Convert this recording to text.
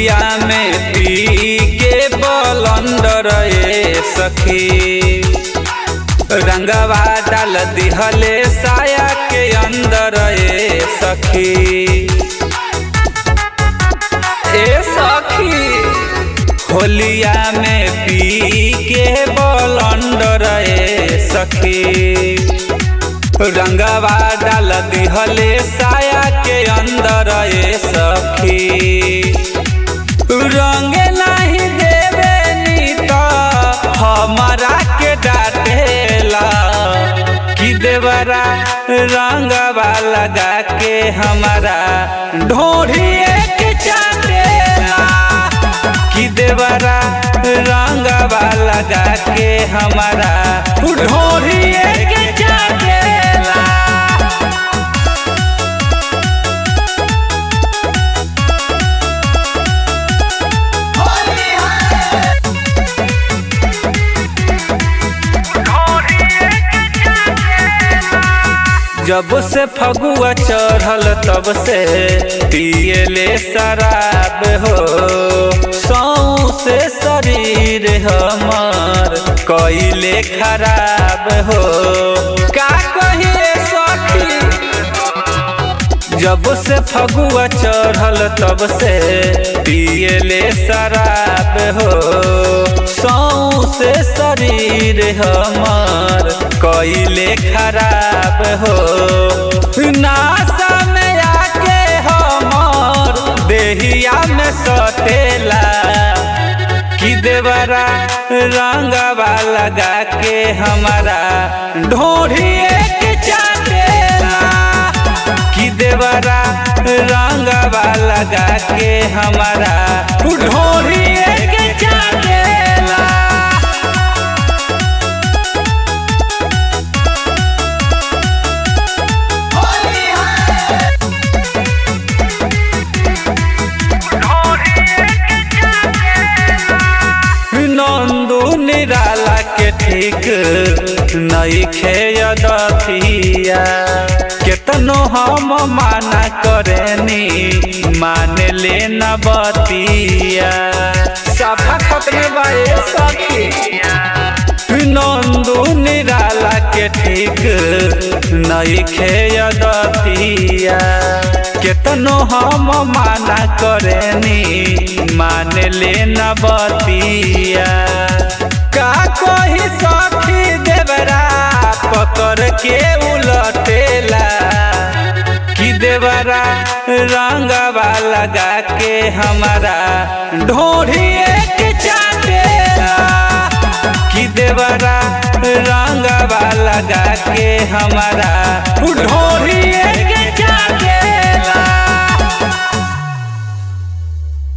होलिया में पी के बलंदर ए सखी रंगवा डाल दिहले साया के अंदर ए सखी ए सखी होलिया में पी के बलंदर ए सखी रंगवा डाल दिहले साया के अंदर ए सखी रंग नहीं देवे नी तो हमारा के डाटेला कि देवरा रंगवा लगा के हमारा ढोढ़िए के चाटेला कि देवरा रंगवा लगा के हमारा ढोढ़िए के चाटेला जब से फगुआ चढ़ल तब से पियले शराब हो सौ से शरीर हमर कइले खराब हो का कहिए सखी जब से फगुआ चढ़ल तब से पियले शराब हो सौ से शरीर हमर कइले खराब हो नासा में आके हमर देहिया में सटेला कि देवरा रंगवा लगा के हमारा ढोढ़िए के चाटेला कि देवरा रंगवा लगा के हमारा ढोढ़िए के चाटेला नंदू निराला के ठीक नई खेयदथिया केतनो हम माना करेनी मान ले न बतिया सफा खत्म बाए सखी नंदू निराला के ठीक नई खेयदतिया केतनो हम माना करेनी मान ले न बतिया का कही सखी देवरा पकड़ के उलटेला कि देवरा रंगवा लगा के हमारा ढोढ़िए के चाटेला कि देवरा रंगवा लगा के हमारा ढोढ़िए के चाटेला